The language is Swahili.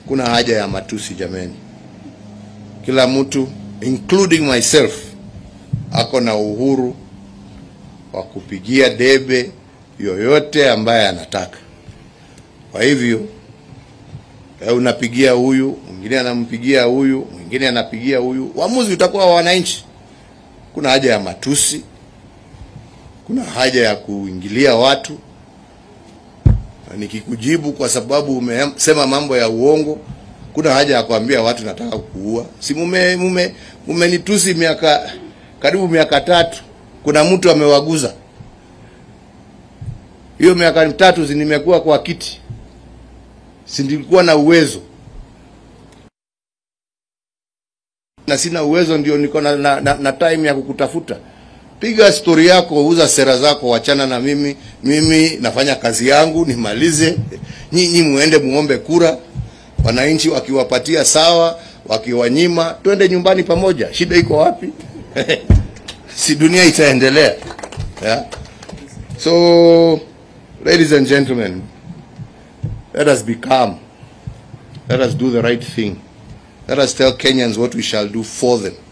kuna haja ya matusi jameni. Kila mtu including myself ako na uhuru wa kupigia debe yoyote ambaye anataka. Kwa hivyo eh, unapigia huyu, mwingine anampigia huyu, mwingine anapigia huyu, uamuzi utakuwa wa wananchi. Kuna haja ya matusi, kuna haja ya kuingilia watu. Na Nikikujibu kwa sababu umesema mambo ya uongo, kuna haja ya kuambia watu nataka kuua. Si mume mume mumenitusi miaka karibu miaka tatu, kuna mtu amewaguza hiyo miaka mitatu, si nimekuwa kwa kiti, si nilikuwa na uwezo na sina uwezo, ndio niko na, na, na, na time ya kukutafuta. Piga stori yako, uza sera zako, wachana na mimi. Mimi nafanya kazi yangu nimalize, nyinyi muende muombe kura, wananchi wakiwapatia sawa, wakiwanyima twende nyumbani pamoja. Shida iko wapi? si dunia itaendelea yeah? So, ladies and gentlemen, let us be calm. Let us do the right thing. Let us tell Kenyans what we shall do for them.